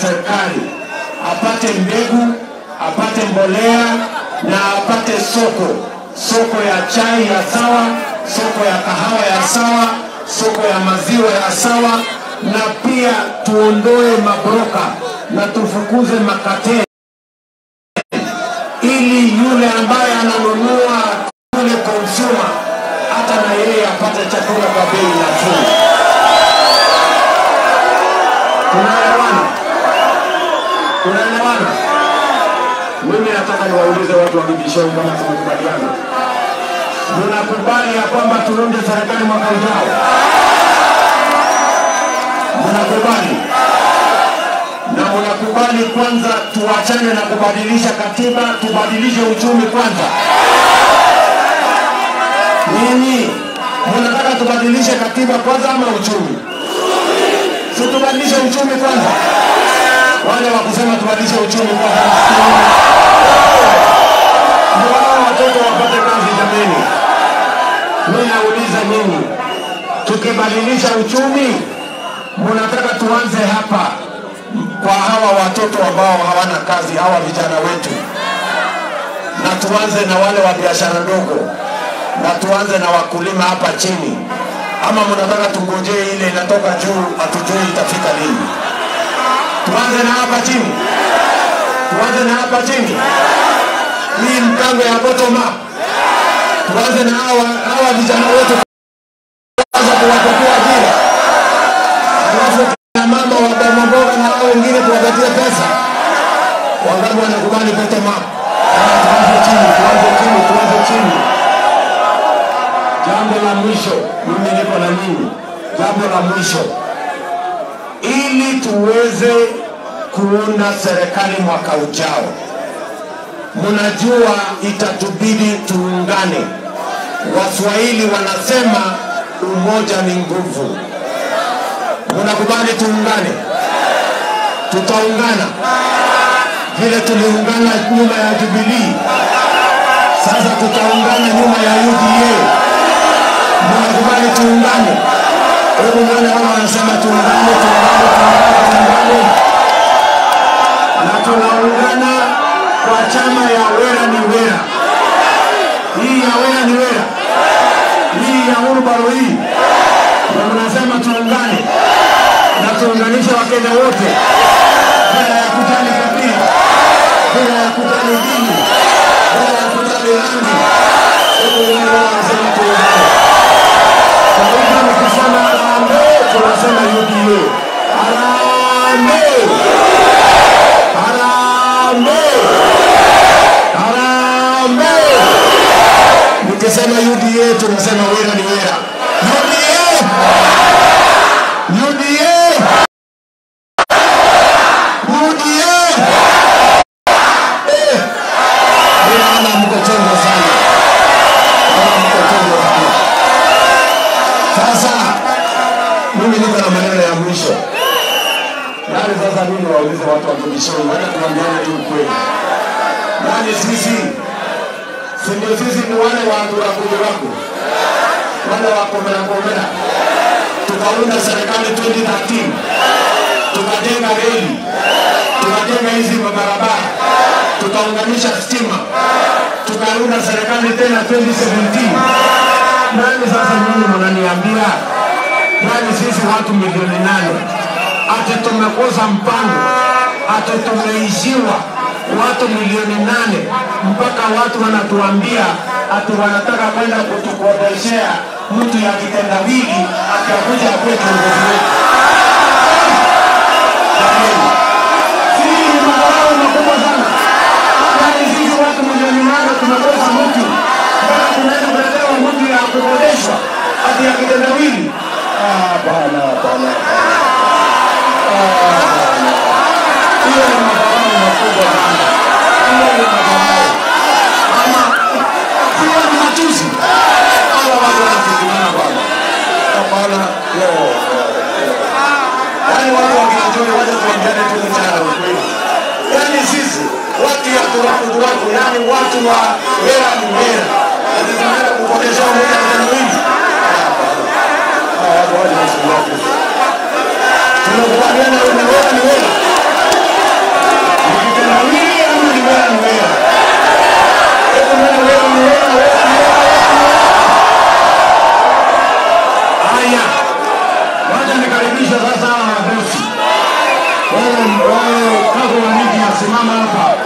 serikali apate mbegu, apate mbolea na apate soko, soko ya chai ya sawa, soko ya kahawa ya sawa, soko ya maziwa ya sawa, na pia tuondoe mabroka na tufukuze makateli ili yule ambaye ananunua yule consumer hata na yeye apate chakula kwa bei nafuu. Tunaelewana? Tunaelewana? Mimi nataka niwaulize watu wa Bibishoni kama tumekubaliana, mnakubali ya kwamba tuunde serikali mwaka ujao? Mnakubali? na mnakubali kwanza tuachane na kubadilisha katiba, tubadilishe uchumi kwanza? Nini mnataka tubadilishe katiba kwanza ama uchumi? Si tubadilishe uchumi kwanza? Wale wa kusema tubadilishe uchumi kwanza, ndio hao watoto wapate kazi. Jameni, mimi nauliza nyinyi, tukibadilisha uchumi, mnataka tuanze hapa kwa hawa watoto ambao hawana kazi, hawa vijana wetu, na tuanze na wale wa biashara ndogo, na tuanze na wakulima hapa chini, ama mnataka tungojee ile inatoka juu, hatujui itafika lini? Tuanze na hapa chini, tuanze na hapa chini, hii mpango ya bottom up, tuanze na hawa hawa vijana wetu, kwanza kuwapatia ajira, alafu na mama wa bodaboda na hao wengine tuwapatie pesa. Wangapi wanakubali bottom up? Tuanze chini, tuanze chini, tuanze chini. Jambo la mwisho, mimi niko na nyinyi. Jambo la mwisho, ili tuweze kuunda serikali mwaka ujao, mnajua itatubidi tuungane. Waswahili wanasema umoja ni nguvu. Mnakubali tuungane? Tutaungana vile tuliungana nyuma ya Jubilee, sasa tutaungana nyuma ya UDA. Mnakubali tuungane? Hebu nione wao wanasema tuungane, tuungane, tuungane, tuungane, na tunaungana kwa chama ya Wera ni Wera. Hii ya Wera ni Wera, hii ya Urubaro hii, na mnasema tuungane na tuunganishe Wakenya wote bila ya kujali kabila, bila ya kujali dini, bila ya kujali rangi. Hebu wale wanasema tuungane. Kwa hivyo nikisema harambee, tunasema UDA. Harambee! Harambee! Harambee! Nikisema UDA tunasema Wera ni Wera. UDA! UDA! UDA! Eh, mimi naona mko chongo sana. Naona mko chongo sana. Sasa mimi niko na maneno ya mwisho. Yaani sasa mimi waulize watu wa Kibishoni, wacha tuambiane tu ukweli. Yaani sisi si ndio sisi ni wale wa Nduraku wale wa Komera Komera tukaunda serikali 2013 tukajenga reli, tukajenga hizi mabarabara, tukaunganisha stima, tukaunda serikali tena 2017. Nani sasa nyinyi mnaniambia nani sisi watu milioni nane ati tumekosa mpango, ati tumeishiwa watu milioni nane mpaka watu wanatuambia ati wanataka kwenda kutukodeshea mtu ya kitendawili atakuja akuwe kiongozi wetu. Jamani, si ni madharau makubwa sana? Yaani sisi watu milioni nane tumekosa mtu mpaka tunaenda kuletewa mtu ya kukodeshwa ati ya kitendawili. Ah, Hapana, hapana. Ah, hapana. Hiyo ni madharau makubwa sana. Hiyo ni madharau. Ama hiyo ni matusi. Hawa watu wanafikiria bwana. Hapana. Yo. Yaani watu wakinajua waje tuambiane tu mchana ukweli. Yaani sisi watu ya turaku turaku, yaani watu wa wera ni wera. Ati tunaenda kukodesha mmoja kitendo hili. Hawa watu waje wasuluhu. Tunakubaliana wewe ni wera ni wera. simama hapa.